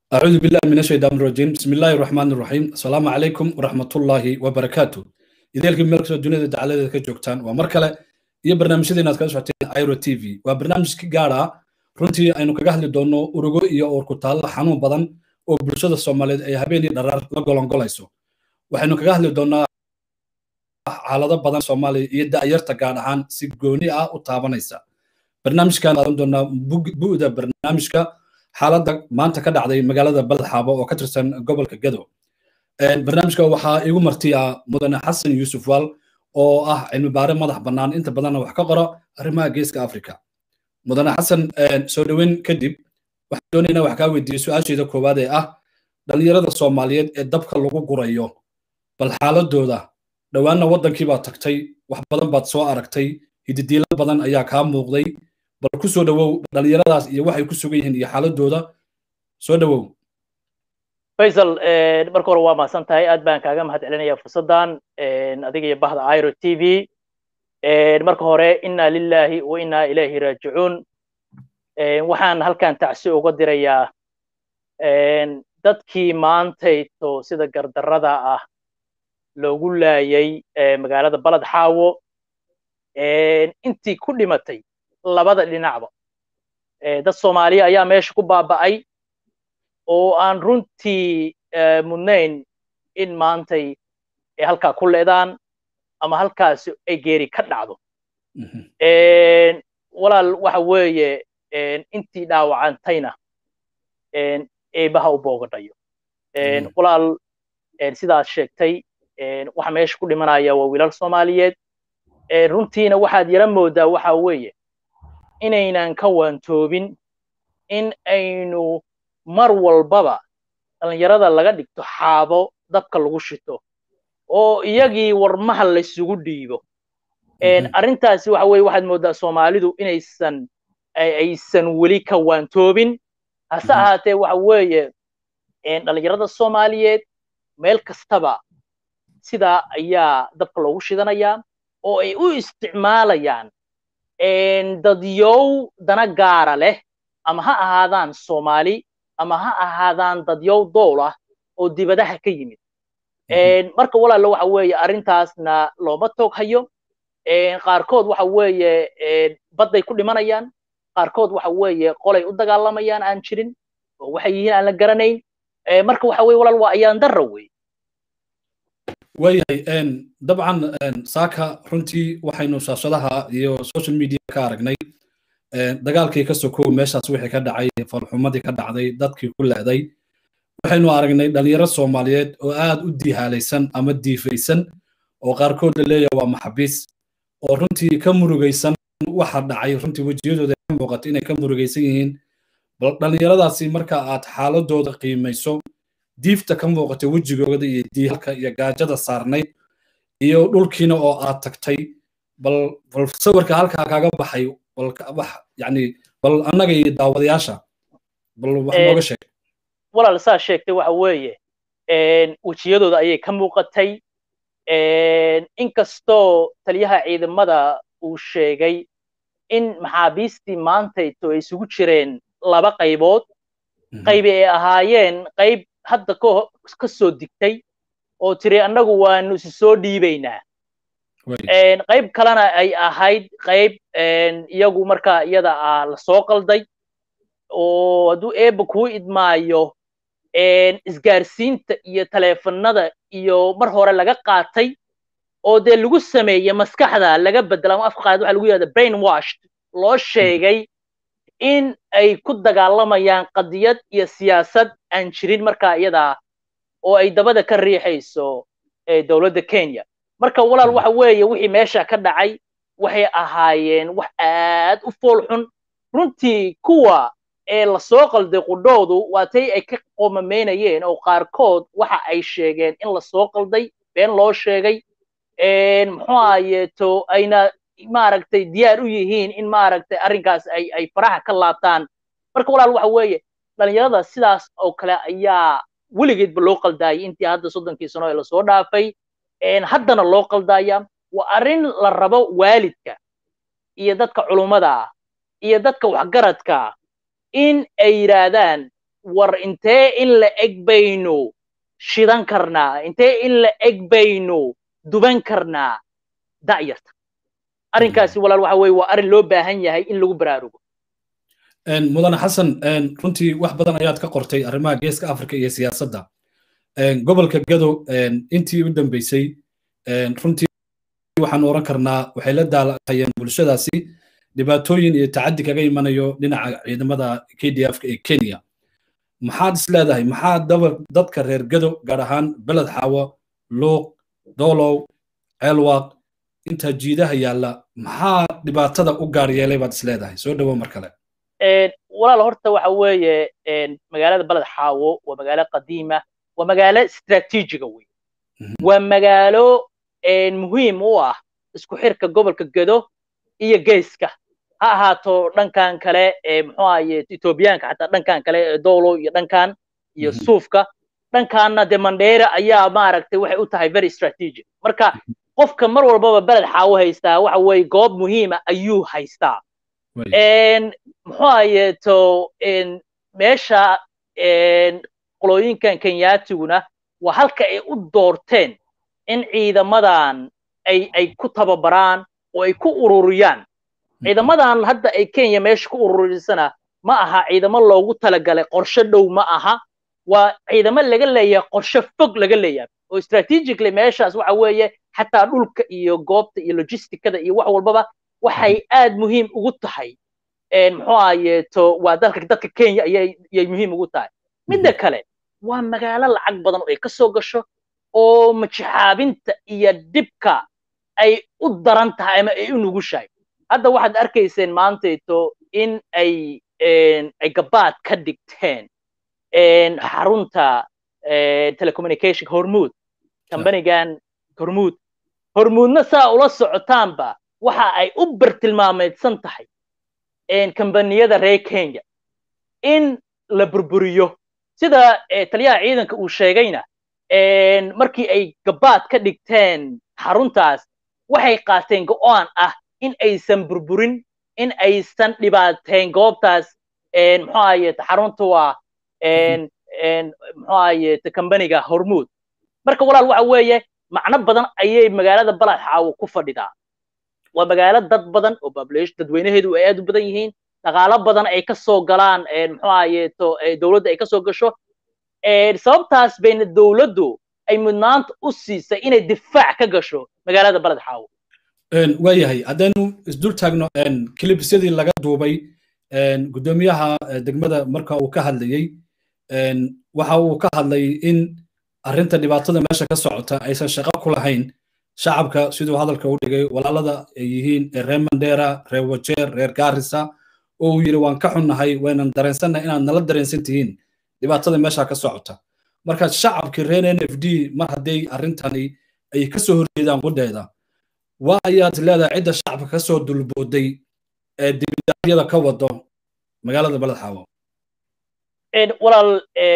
أعوذ بالله من الشيطان الرجيم بسم الله الرحمن الرحيم السلام عليكم ورحمة الله وبركاته إذا لكم مركز الدنيا تعالى كجوكتان ومركلة iyo barnaamijyadeena aad kala socoteen iro t v waa barnaamij gaara runtii aynu kaga hadli doonno urugo iyo uurkutaalla xanuun badan oo bulshada soomaaliyeed ay habeenii dharaar la golongolayso waxaynu kaga hadli doonnaa xaalado badan soomaaliya iyo da'yarta gaar ahaan si gooni ah u taabanaysa barnaamijkan qaadan doonaa bu'da barnaamijka xaaladda maanta ka dhacday magaalada balxaabo oo ka tirsan gobolka gado barnaamijka waxaa igu martiya mudane xasan yuusuf waal oo ah cilmi baare madax bannaan inta badanna wax ka qora arrimaha geeska africa mudane xasan soo dhoweyn kadib waxaan doonaynaa wax kaa weydiiyey su-aasheeda koowaad ee ah dhallinyarada soomaaliyeed ee dabka lagu gurayo bal xaaladooda dhowaanna waddankii baad tagtay wax badan baad soo aragtay hididiilo badan ayaa kaa muuqday bal ku soo dhowow dhallinyaradaas iyo waxay ku sugan yihiin iyo xaaladooda soo dhowow faysal marka hore waa mahadsan tahay aad baan kaaga mahad celinaya fursaddan adiga iyo bahda iro t v marka hore inna lillahi wa inna ilayhi raajicuun waxaan halkan tacsi uga dirayaa dadkii maantayto sida gardarrada ah loogu laayay magaalada balad xaawo intii ku dhimatay labada dhinacba dad soomaaliya ayaa meesha ku baaba'ay oo aan runtii mudnayn in maantay ay halkaa ku leedaan ama halkaasi ay geeri ka dhacdo walaal waxa weeye intii dhaawacantayna eebaha u boogadhayo walaal sidaad sheegtay waxa meesha ku dhimanaya waa wiilal soomaaliyeed runtiina waxaad yara moodaa waxa weeye inaynan ka waantoobin in aynu mar walbaba dhallinyarada laga dhigto xaabo dabka lagu shito oo iyagii warmaha laysugu dhiibo arrintaasi waxa weye waxaad moodaa soomaalidu inaysan aysan weli ka waantoobin hase ahaatee waxa weeye dhallinyarada soomaaliyeed meel kastaba sidaa ayaa dabka loogu shidanayaa oo ay u isticmaalayaan dadyow dana gaara leh ama ha ahaadaan soomaali ama ha ahaadaan dadyow dool ah oo dibadaha ka yimid marka walaalo waxa weeye arrintaasna looma toog hayo qaarkood waxa weeye badday ku dhimanayaan qaarkood waxa weeye qolay u dagaalamayaan aan jirin oo waxay yihiin aan la garanayn marka waxa weye walaal waa ayaan darra wey waayahay dabcan saaka runtii waxaynu shaashadaha iyo social media ka aragnay dagaalkii ka sokow meeshaas wixii ka dhacay falxumadii ka dhacday dadkii ku leeday waxaynu aragnay dhalinyaro soomaaliyeed oo aad u diihaalaysan ama diifaysan oo qaarkood la leeyahay waa maxabiis oo runtii ka murugaysan waxa dhacay runtii wejiyadooda ka muuqata inay ka murugaysan yihiin bal dhallinyaradaasi marka aad xaaladooda qiimayso diifta ka muuqata wejigooda iyo diihalka iyo gaajada saarnayd iyo dhulkiina oo aad tagtay bal bal sawirka halkaa kaaga baxay bal wax yani bal annaga iyo daawadayaasha bal wax nooga sheeg walaal saa sheegtay waxa weeye wejiyadooda ayay ka muuqatay inkastoo taliyaha ciidamada uu sheegay in maxaabiistii maantayto ay isugu jireen laba qaybood qaybi ay ahaayeen qayb hadda ka soo digtay oo tiri annagu waanu isi soo dhiibaynaa qayb kalena ay ahayd qayb iyagu markaa iyada ah la soo qalday oo hadduu eebba kuu idmaayo isgaarsiinta iyo taleefanada iyo mar hore laga qaatay oo dee lagu sameeyey maskaxda laga bedela ama afqaad waxa lagu yihahda brain washed loo sheegay in ay ku dagaalamayaan qadiyad iyo siyaasad aan jirin markaa iyadaa oo ay dabada ka riixayso dowladda kenya marka walaal waxa weeye wixii meesha ka dhacay waxay ahaayeen wax aad u fool xun runtii kuwa ee lasoo qalday qudhoodu waatay ay ka qoomamaynayeen oo qaarkood waxa ay sheegeen in lasoo qalday been loo sheegay muxuu ahayeeto ayna maaragtay diyaar u yihiin in maaragtay arrinkaas ay ay faraha ka laabtaan marka walaal waxa weeye dhalinyarada sidaas oo kale ayaa weligeedba loo qaldaayay intii hadda soddonkii sano ee lasoo dhaafay haddana loo qaldaaya waa arrin la rabo waalidka iyo dadka culummada ah iyo dadka waxgaradka in ay yidhaahdaan war intee in la eg baynu shidan karnaa intee in la eg baynu duban karnaa da'yarta arrinkaasi walaal waxa weeye waa arrin loo baahan yahay in lagu baraarugo mudane xasan runtii wax badan ayaad ka qortay arrimaha geeska afrika iyo siyaasadda gobolka gado intii u dambeysay runtii waxaan oran karnaa waxay la daalaqayeen bulshadaasi dhibaatooyin iyo tacaddi kaga imanayo dhinaca ciidamada k d f ee kenya maxaad is leedahay maxaa dadka reer gado gaar ahaan beled xaawo luuq doolow ceelwaaq inta jiidaha yaalla maxaa dhibaatada u gaar yeelay baad is leedahay soo dhowo mar kale walaal horta waxa weeye magaalada beled xaawo waa magaalo qadiima waa magaalo istraatiijiga wey waa magaalo muhiim u ah isku xirka gobolka gado iyo geeska ha ahaato dhankan kale muxuu ahaye ethoobiyaanka xataa dhankan kale dowlo iyo dhankan iyo suufka dhankaanna de mandheera ayaa maaragtay waxay u tahay very strategic marka qofka mar walbaba beled xaawo haystaa waxa weeye goob muhiima ayuu haystaa muxuu ahayeeto meesha qolooyinkan kenyaatiguna waa halka ay u doorteen in ciidamadan ay ay ku tababaraan oo ay ku ururiyaan ciidamadan hadda ay kenya meesha ku ururisana ma aha ciidamo loogu talagalay qorshe dhow ma aha waa ciidamo laga leeyahay qorshe fog laga leeyahay oo strategically meeshaas waxa weeye xataa dhulka iyo goobta iyo logisticada iyo wax walbaba waxay aad muhiim ugu tahay muxuu ahayeeto waa dalka dadka kenya ayay muhiim ugu tahay midda kale waa magaalo lacag badan oo ay ka soo gasho oo majixaabinta iyo dhibka ay u daran tahay ama ay u nugushahay hadda waxaad arkayseen maantayto in ay ay gabaad ka dhigteen xarunta telecommunication hormuud kambanigan hormuud hormuudna saa ula socotaanba waxa ay u bartilmaameedsan tahay kambaniyada reer kenya in la burburiyo sida taliyaha ciidanka uu sheegayna markii ay gabaad ka dhigteen xaruntaas waxay qaateen go'aan ah in aysan burburin in aysan dhibaateen goobtaas muxuu ahayete xarunta waa muxuu ahayete kambaniga hormuud marka walaal waxa weeye macno badan ayay magaalada balad xaawo ku fadhidaa waa magaalo dad badan oo population dadweynaheedu ay aad u badan yihiin dhaqaalo badan ay ka soo galaan muxuu ahayeeto dowladda ay ka soo gasho sababtaas bayna dowladdu ay mudnaanta u siisay inay difaac ka gasho magaalada baled xaawo waayahay haddaynu isdul taagno kilibisyadii laga duubay guddoomiyaha degmada marka uu ka hadlayey waxa uu ka hadlay in arrinta dhibaatada meesha ka socota aysan shaqo ku lahayn shacabka siduu hadalka u dhigay walaalada ay yihiin reer mandera reer wajeer reer gaarisa oo uu yidhi waan ka xunnahay waynan dareensannahay inaad nala dareensan tihiin dhibaatada meesha ka socota marka shacabkii reer n f d mar hadday arrintani ay ka soo horjeedaan qudheeda waa ayaad leedahay cidda shacabka ka soo dulbooday ee dibidaaryada ka wado magaalada baled xaawo walaal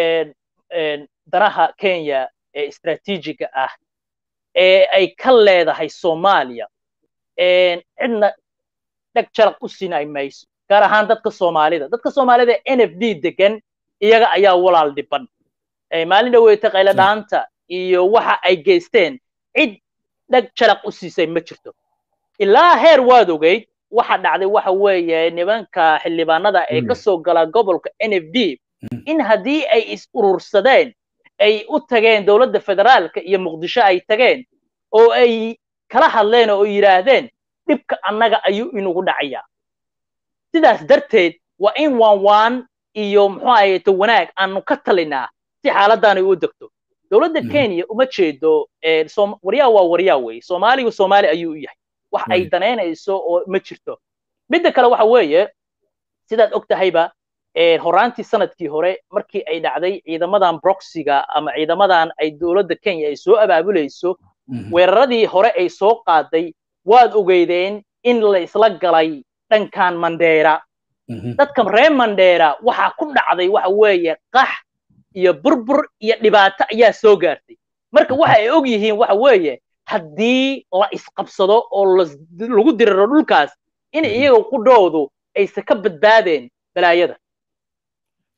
danaha kenya ee istraatiijiga ah ee ay ka leedahay soomaaliya cidna dheg jaraq u sinay mayso gaar ahaan dadka soomaalida dadka soomaalida n f d degan iyaga ayaa walaal dhiban maalin dhaweyta qayladhaanta iyo waxa ay geysteen cid dheg jaraq u siisay ma jirto ilaa heer waad ogeyd waxa dhacday waxa weeye nimanka xildhibaanada ee ka soo gala gobolka n f d in haddii ay is urursadeen ay u tageen dowladda federaalka iyo muqdisho ay tageen oo ay kala hadleen oo yidhaahdeen dhibka annaga ayuu inugu dhacayaa sidaas darteed waa in waan waan iyo muxuu ahayeeto wanaag aanu ka talinaa si xaaladdan ay u degto dowladda kenya uma jeedo waryaa waa waryaa weeye soomaaligu soomaali ayuu u yahay wax ay danaynayso oo ma jirto midda kale waxa weeye sidaad og tahayba horaantii sanadkii hore markii ay dhacday ciidamadan broxiga ama ciidamadan ay dowladda kenya ay soo abaabulayso weeraradii hore ay soo qaaday waad ogeydeen in la isla galay dhankan mandheera dadka reer mandheera waxaa ku dhacday waxa weeye qax iyo burbur iyo dhibaato ayaa soo gaartay marka waxa ay og yihiin waxa weeye haddii la isqabsado oo lagu diriro dhulkaas in iyaga qudhoodu aysan ka badbaadeen balaayada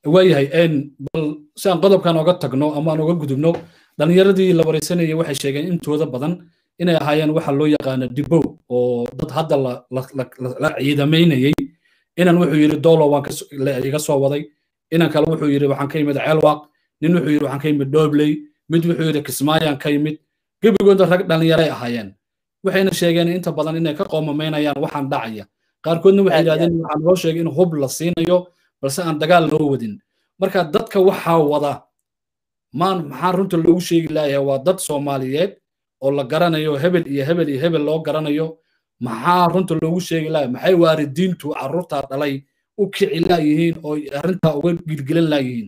waayahay bal si aan qodobkan oga tagno ama aan oga gudubno dhallinyaradii la wareysanayay waxay sheegeen intooda badan inay ahaayeen waxa loo yaqaano dibow oo dad hadda la ciidamaynayey inan wuxuu yidhi dolo waan iga soo waday inan kale wuxuu yidhi waxaan ka yimid ceelwaaq nin wuxuu yidhi waxaan ka yimid dhobley mid wuxuu yidhi kismaayaan ka yimid gebigooda rag dhallinyaray ahaayeen waxayna sheegeen inta badan inay ka qoomamaynayaan waxaan dhacaya qaarkoodna waxay yidhahdeen waxaa loo sheegay in hub la siinayo balse aan dagaal loo wadin marka dadka waxaa wada maan maxaa runta loogu sheegi laayahay waa dad soomaaliyeed oo la garanayo hebel iyo hebel iyo hebel loo garanayo maxaa runta loogu sheegi laaya maxay waalidiintu carruurtaa dhalay u kici laayihiin oo arrintaa uga gilgilan laayihiin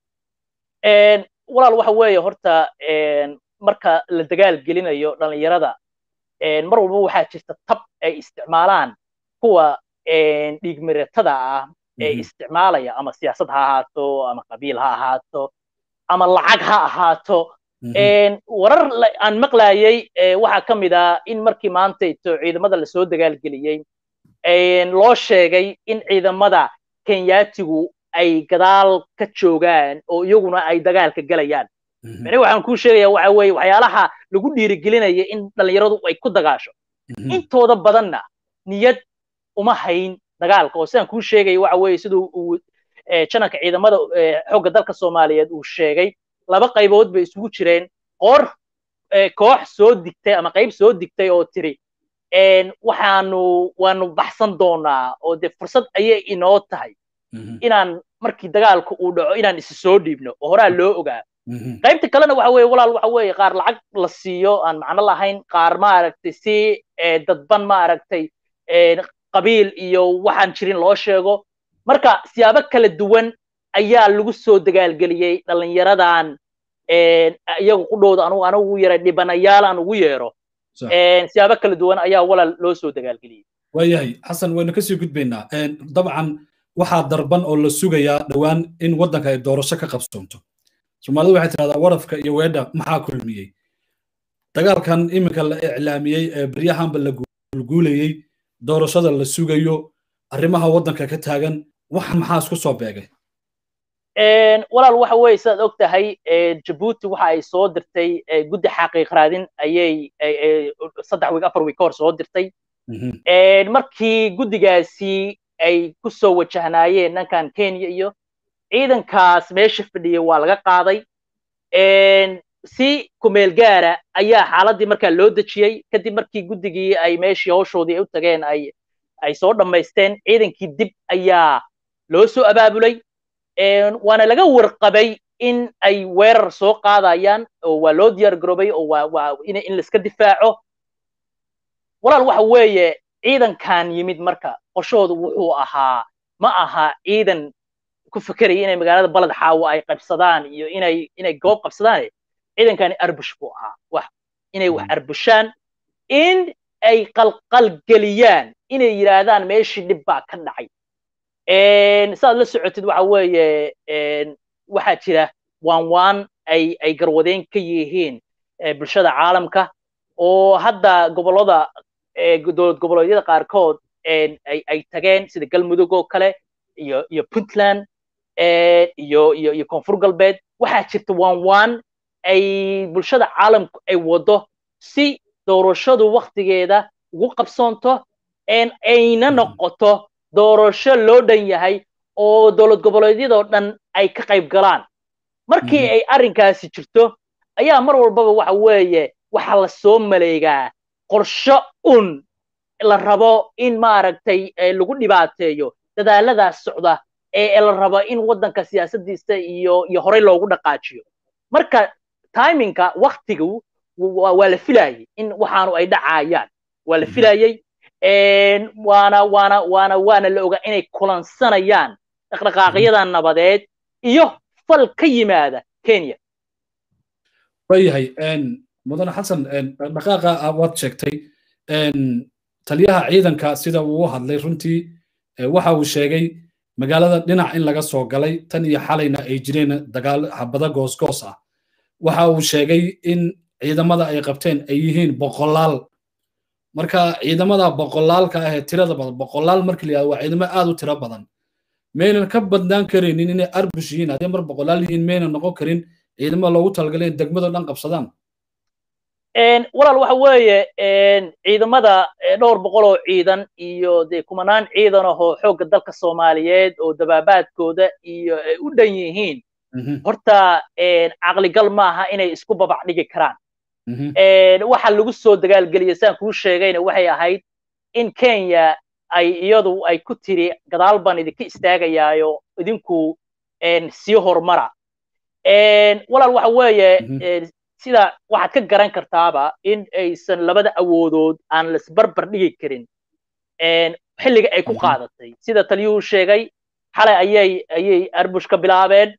walaal waxa weeye horta marka la dagaal gelinayo dhallinyarada mar walba waxaa jirta tab ay isticmaalaan kuwa dhiigmiratada ah ee isticmaalaya ama siyaasad ha ahaato ama qabiil ha ahaato ama lacag ha ahaato warar aan maqlayay waxaa ka mid ah in markii maantayto ciidamada lasoo dagaalgeliyey loo sheegay in ciidamada kenyaatigu ay gadaal ka joogaan oo iyaguna ay dagaalka gelayaan mani waxaan kuu sheegaya waxa weeye waxyaalaha lagu dhiirigelinaya in dhallinyaradu ay ku dagaasho intooda badanna niyad uma hayn dagaalka oo sidaan kuu sheegaya waxa weeye siduu uu janalka ciidamada xogga dalka soomaaliyeed uu sheegay laba qaybood bay isugu jireen qoor koox soo digtay ama qayb soo digtay oo tiri waxaanu waanu baxsan doonaa oo dee fursad ayay inoo tahay inaan markii dagaalku uu dhaco inaan isi soo dhiibno oo horaa loo ogaa qaybta kalena waxa weeye walaal waxa weeye qaar lacag la siiyo aan macno lahayn qaar maaragtay si dadban maaragtay qabiil iyo waxaan jirin loo sheego marka siyaabo kala duwan ayaa lagu soo dagaalgeliyey dhallinyaradan iyaga qudhooda anugu anigu yara dhibanayaal aan ugu yeero siyaabo kala duwan ayaa walaal loo soo dagaalgeliyey waayahay xasan waynu kasii gudbaynaa dabcan waxaa darban oo la sugayaa dhowaan in waddanka ay doorasho ka qabsoonto soomaalidu waxay tidhahdaa warafka iyo weedha maxaa kulmiyey dagaalkan iminka la iclaamiyey ee baryahanba la guulguulayey doorashada la sugayo arrimaha waddanka ka taagan waxan maxaa isku soo beegay walaal waxa weeye sidaad og tahay jabuuti waxa ay soo dirtay guddi xaqiiq raadin ayay saddex wiig afar wiig ka hor soo dirtay markii guddigaasi ay ku soo wajahnaayeen dhankan kenya iyo ciidankaas meesha fadhiyay waa laga qaaday si kumeel gaara ayaa xaaladdii markaa loo dejiyey kadib markii guddigii ay meeshii hawshoodii ay u tageen ay ay soo dhammaysteen ciidankii dib ayaa loo soo abaabulay waana laga warqabay in ay weerar soo qaadayaan oo waa loo diyaar garoobay oo waa waa in in laiska difaaco walaal waxa weeye ciidankan yimid marka qoshoodu wuxuu ahaa ma aha ciidan ku fekeraya inay magaalada baled xaawo ay qabsadaan iyo inay inay goob qabsadaan ciidankani arbush buu ahaa wax inay wax arbushaan in ay qalqalgeliyaan inay yidhaahdaan meeshii dhib baa ka dhacay saaad la socotid waxa weeye waxaa jira waan waan ay ay garwadeen ka yihiin bulshada caalamka oo hadda gobollada dowlad goboleedyada qaarkood ay ay tageen sida galmudug oo kale iyo iyo puntland iyo iyo iyo koonfur galbeed waxaa jirta waan waan ay bulshada caalamku ay wado si doorashadu waktigeeda ugu qabsoonto ayna noqoto doorasho loo dhan yahay oo dowlad goboleedyadoo dhan ay ka qayb galaan markii ay arrinkaasi jirto ayaa mar walbaba waxa weeye waxaa la soo maleegaa qorsho un la rabo in maaragtay lagu dhibaateeyo dadaaladaas socda ee la rabo in waddanka siyaasaddiisa iyo iyo horey loogu dhaqaajiyo marka timinka waktigu waa la filayay in waxaanu ay dhacayaan waa la filayay waana waana waana waana la ogaa inay kulansanayaan dhaqdhaqaaqyada nabadeed iyo fal ka yimaada kenya waayahay mudane xasan dhaqaaqa waad sheegtay taliyaha ciidanka sida uu u hadlay runtii waxa uu sheegay magaalada dhinac in laga soo galay tan iyo xalayna ay jireen dagaal habada goosgoos ah waxa uu sheegay in ciidamada ay qabteen ay yihiin boqolaal marka ciidamada boqolaalka ah ee tirada badan boqolaal markii la yihahdo waa ciidamo aad u tiro badan maynan ka badnaan karaynin inay arbush yihiin haddii mar boqolaal yihiin maynan noqon karin ciidamada loogu talagalay in degmada dhan qabsadaan walaal waxa weeye ciidamada dhowr boqol oo ciidan iyo dee kumanaan ciidan ahoo xoogga dalka soomaaliyeed oo dabaabaadkooda iyo ay u dhan yihiin horta caqligal maaha inay isku babac dhigi karaan waxa lagu soo dagaalgeliyay saan kuu sheegayna waxay ahayd in kenya ay iyadu ay ku tiri gadaal baan idinka istaagayaayo idinku sii horumara walaal waxa weeye sida waxaad ka garan kartaaba in aysan labada awoodood aan laisbarbar dhigi karin xilliga ay ku qaadatay sida taliyuhu sheegay xalay ayay ayay arbush ka bilaabeen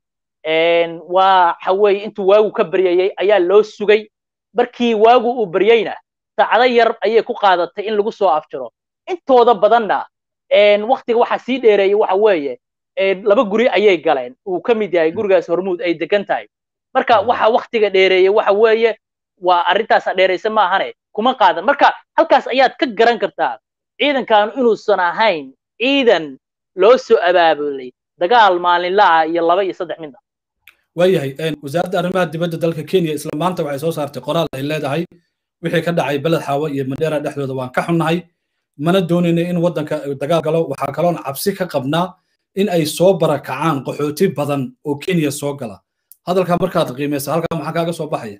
waxa weeye intuu waagu ka baryayey ayaa loo sugay markii waagu uu baryeyna saacado yar ayay ku qaadatay in lagu soo afjiro intooda badanna waktiga waxaa sii dheereeyey waxa weeye laba guri ayay galeen uu ka mid yahay gurigaas hormuud ay degan tahay marka waxa waktiga dheereeyey waxa weeye waa arrintaasa dheeraysa maahane kuma qaadan marka halkaas ayaad ka garan kartaa ciidankaanu inuusan ahayn ciidan loo soo abaabulay dagaal maalinlaha iyo laba iyo saddex midna waayahay wasaaradda arrimaha dibadda dalka kenya isla maanta waxay soo saartay qoraal ay leedahay wixii ka dhacay beled xaawo iyo mandheera dhexdooda waan ka xunnahay mana doonayna in waddanka dagaal galo waxaa kaloon cabsi ka qabnaa in ay soo barakacaan qaxooti badan oo kenya soo gala hadalkaa markaad qiimaysa halkaa maxaa kaaga soo baxaya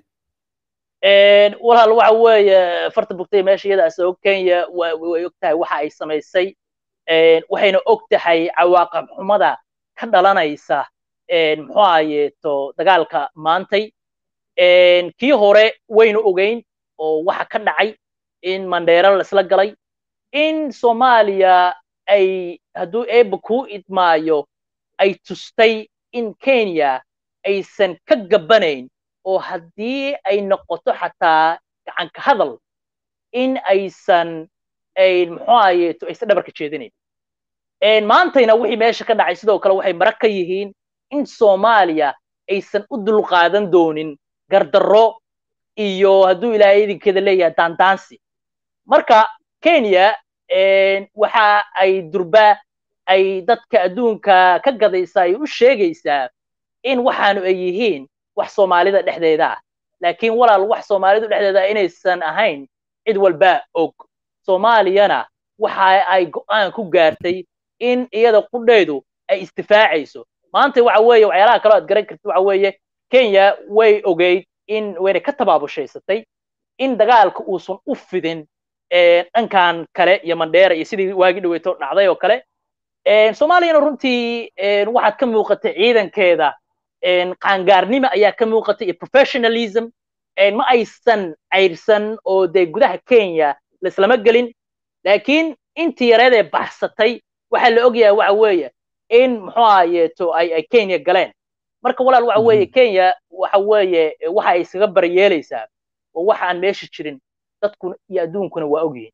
walaal waxa weeye farta bugtay meesha iyada asoo kenya way og tahay waxa ay samaysay waxayna og tahay cawaaqib xumada ka dhalanaysa muxuu ahayeeto dagaalka maantay kii hore wayna ogeyn oo waxa ka dhacay in mandheero laisla galay in soomaaliya ay hadduu eebba kuu idmaayo ay tustay in kenya aysan ka gabbanayn oo haddii ay noqoto xataa gacanka hadal in aysan muxuu ahayeeto aysan dhabarka jeedinayn maantayna wixii meesha ka dhacay sidoo kale waxay marag ka yihiin in soomaaliya aysan u dulqaadan doonin gardarro iyo hadduu ilaahay idinkeeda leeyahay daandaansi marka kenya waxa ay durba ay dadka adduunka ka gadaysaa ay u sheegaysaa in waxaanu ay yihiin wax soomaalida dhexdeeda ah laakiin walaal wax soomaalidu dhexdeeda inaysan ahayn cid walbaa og soomaaliyana waxa ay go'aan ku gaartay in iyada qudheedu ay istifaacayso maanta waxa weeye waxyaalaha kaloo aad garan kartid waxa weeye kenya way ogeyd in wayna ka tabaabushhaysatay in dagaalka uusan u fidin dhankan kale iyo mandheera iyo sidii waagi dhaweyto dhacday oo kale soomaaliyana runtii waxaad ka muuqatay ciidankeeda qaangaarnimo ayaa ka muuqatay iyo professionalism ma aysan cayrsan oo dee gudaha kenya laislama gelin laakiin intii yareed ee baxsatay waxaa la ogyahay waxa weeye in muxuu ahayeeto ay ay kenya galeen marka walaal waxa weeye kenya waxa weeye waxa ay iskaga baryeelaysaa oo waxa aan meesha jirin dadkuna iyo adduunkuna waa ogyihiin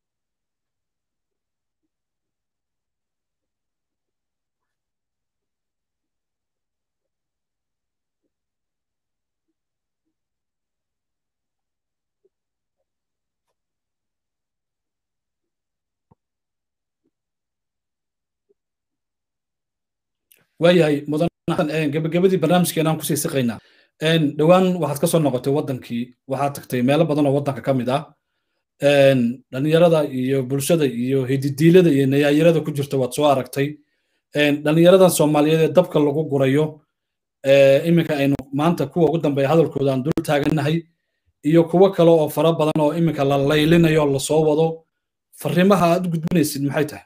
waayahay mudan gebagabadii barnaamijkeena aan kusii siqaynaa dhowaan waxaad ka soo noqotay waddankii waxaad tagtay meelo badan oo waddanka ka mid ah dhalinyarada iyo bulshada iyo hididiilada iyo nayaayirada ku jirta waad soo aragtay dhalinyaradan soomaaliyeed ee dabka lagu gurayo iminka aynu maanta kuwa ugu dambeeya hadalkooda aan dul taagannahay iyo kuwo kale oo fara badan oo iminka la laylinayo lasoo wado fariimaha aad u gudbinaysid maxay tahay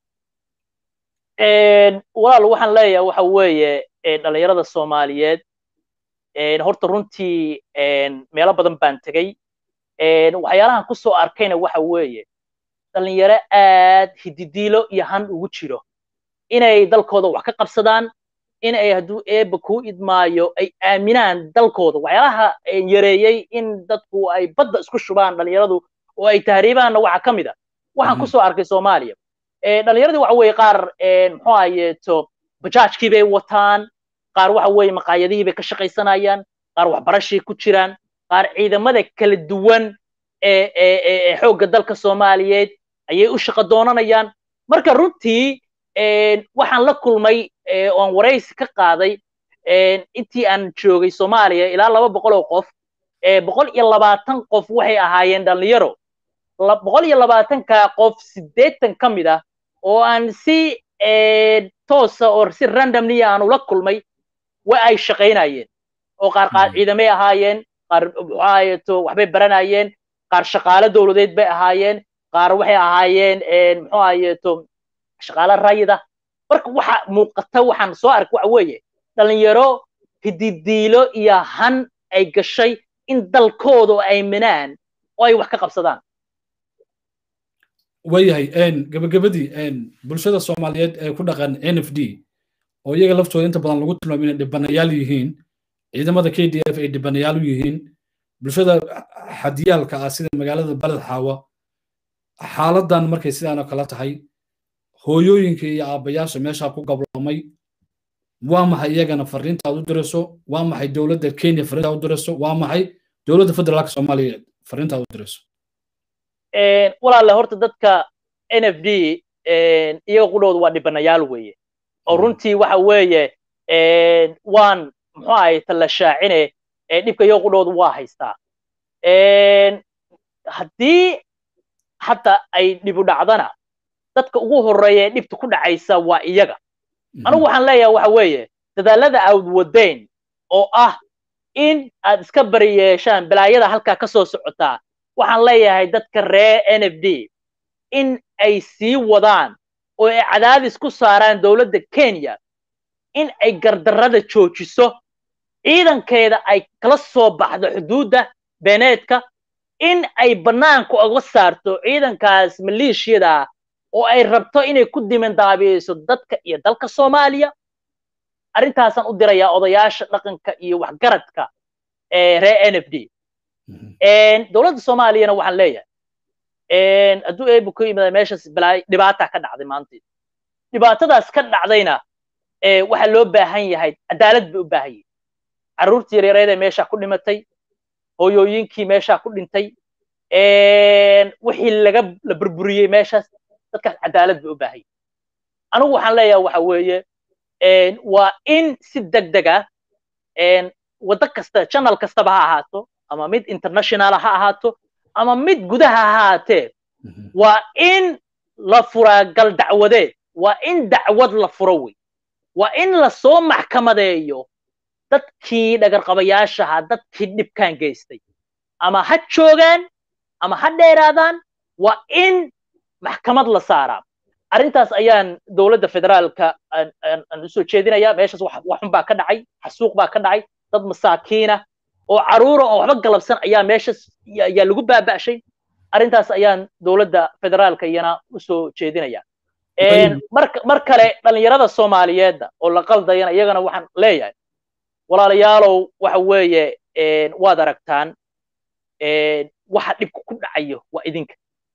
walaal waxaan leeyahay waxa weeye dhalinyarada soomaaliyeed horta runtii meelo badan baan tegey waxyaalahan ku soo arkayna waxa weeye dhalinyaro aad hididiilo iyo han ugu jiro inay dalkooda wax ka qabsadaan in ay hadduu eebba kuu idmaayo ay aaminaan dalkooda waxyaalaha yareeyey in dadku ay badda isku shubaan dhalinyaradu oo ay tahriibaanna waxa ka mid a waxaan ku soo arkay soomaaliya dhalinyaradii waxa weeye qaar muxuu ahayeeto bajaajkii bay wataan qaar waxa weeye maqaayadihii bay ka shaqaysanayaan qaar waxbarashay ku jiraan qaar ciidamada kala duwan ee ee xoogga dalka soomaaliyeed ayay u shaqo doonanayaan marka runtii waxaan la kulmay oan waraysi ka qaaday intii aan joogay soomaaliya ilaa laba boqol oo qof boqol iyo labaatan qof waxay ahaayeen dhallinyaro boqol iyo labaatanka qof siddeetan ka mid ah oo aan si toosa oo si randomly aan ula kulmay wa ay shaqaynayeen oo qaar qaar ciidamay ahaayeen qaar muxuahayeto waxbay baranayeen qaar shaqaale dowladeed bay ahaayeen qaar waxay ahaayeen muxuu ahayeto shaqaale rayida marka waxa muuqata waxaan soo ark waxa weeye dhalinyaro hididiilo iyo han ay gashay in dalkooda oo aaminaan oo ay wax ka qabsadaan waayahay gabagabadii bulshada soomaaliyeed ee ku dhaqan n f d oo iyaga laftooda inta badan lagu tilmaamo inay dhibanayaal yihiin ciidamada k d f ay dhibanayaal u yihiin bulshada xadiyaalka ah sida magaalada baled xaawa xaaladan markay sidaanoo kala tahay hooyooyinka iyo aabbayaasha meeshaa ku gablamay waa maxay iyagana fariinta aad u dirayso waa maxay dowladda kenya fariinta aad u dirayso waa maxay dowladda federaalka soomaaliya fariinta aad u dirayso walaale horta dadka n f d iyaga qudhooda waa dhibanayaal weeye oo runtii waxa weeye waan muxuu ahay tala shaacine dhibka iyaga qudhooda waa haystaa haddii hadda ay dhibu dhacdana dadka ugu horreeya ee dhibta ku dhacaysa waa iyaga anigu waxaan leeyahay waxa weeye dadaalada aad wadayn oo ah in aad iska bari yeeshaan balaayada halkaa ka soo socotaa waxaan leeyahay dadka reer n f d in ay sii wadaan oo ay cadaadis ku saaraan dowladda kenya in ay gardarrada joojiso ciidankeeda ay kala soo baxdo xuduudda beeneedka in ay bannaanka uga saarto ciidankaas maleeshiyada oo ay rabto inay ku dimandaabiyeyso dadka iyo dalka soomaaliya arrintaasaan u dirayaa odayaasha dhaqanka iyo waxgaradka reer n f d dowladda soomaaliyana waxaan leeyahay hadduu eebu ku yimada meeshaas balaa dhibaata ka dhacday maanteed dhibaatadaas ka dhacdayna waxaa loo baahan yahay cadaalad bay u baahan yihin carruurtii yareereedee meeshaa ku dhimatay hooyooyinkii meeshaa ku dhintay wixii laga la burburiyey meeshaas dadkaas cadaalad bay u baahan yihin anigu waxaan leeyahay waxa weeye waa in si deg deg ah waddo kasta channel kastaba ha ahaato ama mid international ha ahaato ama mid gudaha ha ahaatee waa in la furaa gal dacwadeed waa in dacwad la furo wey waa in lasoo maxkamadeeyo dadkii dhagarqabayaashaha dadkii dhibkaan geystay ama ha joogaan ama ha dheeraadaan waa in maxkamad la saaraa arrintaas ayaan dowladda federaalka aan usoo jeedinaya meeshaas waxun baa ka dhacay xasuuq baa ka dhacay dad masaakiina oo caruura oo waxba galabsan ayaa meeshaas ayaa lagu baaba'shay arrintaas ayaan dowladda federaalka iyana usoo jeedinaya mar kale dhallinyarada soomaaliyeedda oo la qaldayana iyagana waxaan leeyahay walaalayaalow waxa weeye waad aragtaan waxa dhibka ku dhacayo waa idinka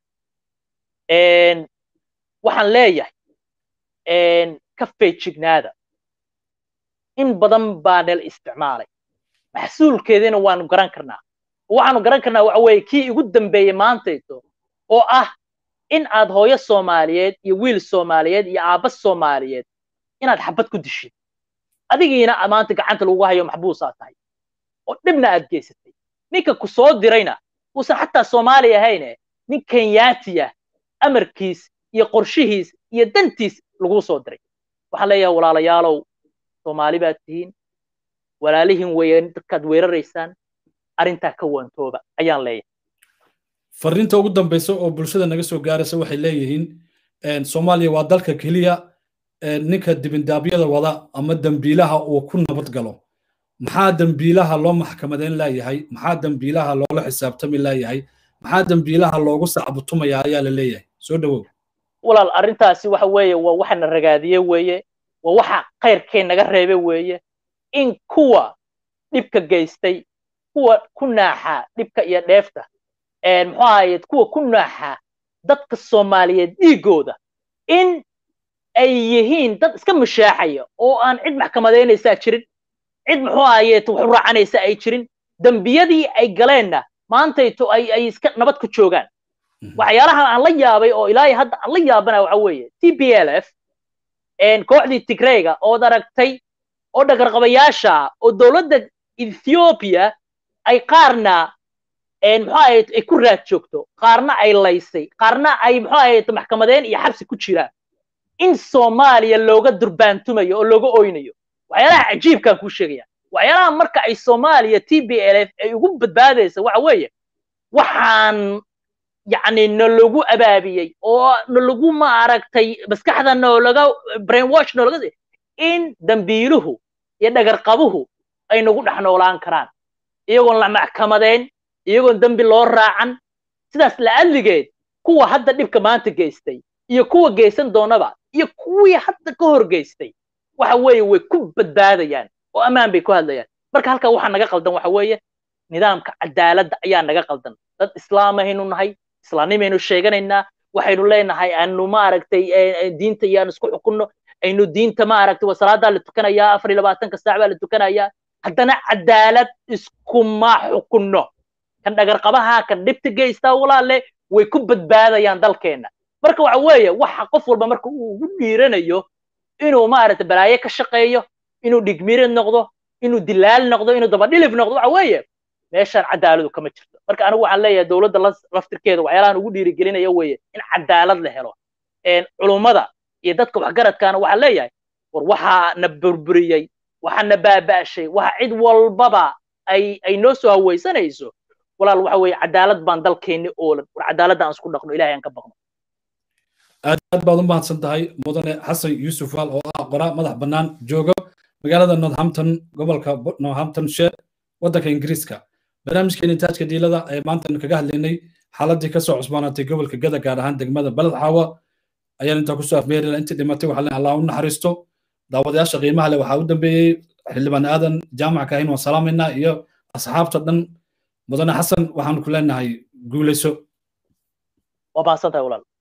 waxaan leeyahay ka feejignaada in badan baa nala isticmaalay maxsuulkeediina waanu garan karnaa waxaanu garan karnaa waxa weeye kii igu dambeeyey maantayto oo ah in aad hooyo soomaaliyeed iyo wiil soomaaliyeed iyo aabba soomaaliyeed inaad xabad ku dishid adigiina maanta gacanta lagu hayo maxbuusaa tahay oo dhibna aad geysatay ninka ku soo dirayna uusan xataa soomaali ahayne nin kenyaatiya amarkiis iyo qorshihiis iyo dantiis laguu soo diray waxaan leeyahay walaalayaalow soomaali baad tihiin walaalihin weeye dadkaad weeraraysaan arrintaa ka waantooba ayaan leeyahay fariinta ugu dambaysa oo bulshada naga soo gaaraysa waxay leeyihiin soomaaliya waa dalka keliya ninka dibindaabyada wada ama dembiilaha uu ku nabad galo maxaa dembiilaha loo maxkamadeyn laayahay maxaa dembiilaha loola xisaabtami laayahay maxaa dembiilaha loogu sacbutumaya ayaa la leeyahay soo dhowow walaal arrintaasi waxa weeye waa waxana ragaadiye weeye waa waxa khayrkee naga reebe weeye in kuwa dhibka geystay kuwa ku naaxa dhibka iyo dheefta muxuu ahaye kuwa ku naaxa dadka soomaaliyeed dhiigooda in ay yihiin dad iska mashaaxaya oo aan cid maxkamadeynaysaa jirin cid muxuu ahaye wax u raacanaysa ay jirin dembiyadii ay galeenna maantayto ay ay iska nabad ku joogaan waxyaalaha aan la yaabay oo ilaahay hadda aan la yaabana waxa weeye t b l f kooxdii tigreyga ood aragtay oo dhagarqabayaasha oo dowladda ethiopia ay qaarna muxuu ahayd ay ku raad joogto qaarna ay laysay qaarna ay muxuu ahayd maxkamadeen iyo xabsi ku jiraan in soomaaliya looga durbaantumayo oo looga oynayo waxyaalaha cajiibkaan kuu sheegaya waxyaalaha marka ay soomaaliya t b l f ay ugu badbaadaysa waxa weeye waxaan yacni nalagu abaabiyey oo nalagu maaragtay maskaxda noolaga brainwash noolaga in dambiiluhu iyo dhagarqabuhu ay nagu dhex noolaan karaan iyagoon la maxkamadeyn iyagoon dembi loo raacan sidaas la'adligeed kuwa hadda dhibka maanta geystay iyo kuwa geysan doonaba iyo kuwii hadda ka hor geystay waxa weeye way ku badbaadayaan oo ammaan bay ku hadlayaan marka halkaa waxaa naga qaldan waxa weeye nidaamka cadaaladda ayaa naga qaldan dad islaamahaynu nahay islaamnimaynu sheeganaynaa waxaynu leenahay aanu maaragtay diinta iyaan isku xukunno aynu diinta maaragtay wasalaadaa la tukanayaa afar iyo labaatanka saac baa la tukanayaa haddana cadaalad iskuma xukunno kan dhagarqabaha kan dhibta geystaa walaale way ku badbaadayaan dalkeenna marka waxa weeye waxa qof walba marka uu ugu dhiiranayo inuu maaragtay balaaye ka shaqeeyo inuu dhigmirid noqdo inuu dilaal noqdo inuu dabadhilif noqdo waxa weeye meeshaan cadaaladu kama jirto marka anigu waxaan leeyahay dowladda laftirkeeda waxyaalahan ugu dhiirigelinaya weeye in cadaalad la helo culummada iyo dadka waxgaradkaana waxaan leeyahay war waxaa na burburiyey waxaa na baaba'shay waxa cid walbaba ay ay noo soo hawaysanayso walaal waxa weeye cadaalad baan dalkeenni oolan war cadaaladda aan isku dhaqno ilahay aan ka baqno aad aad baad u mahadsan tahay mudane xasan yuusuf waal oo ah qoraa madax bannaan jooga magaalada northampton gobolka northamptonshire waddanka ingiriiska barnaamijkeeni taajka diilada ee maanta kaga hadlaynay xaaladii kasoo cusbaanaatay gobolka gada gaar ahaan degmada baled xaawa ayaan intaa kusoo afmeerina intii dhimatay waxaa leen allah u naxariisto daawadayaasha qiimaha leh waxaa u dambeeyey xildhibaan aadan jaamac kahin waan salaamaynaa iyo asxaabta dhan mudane xasan waxaan ku leenahay guulayso waa mahadsantahay walaal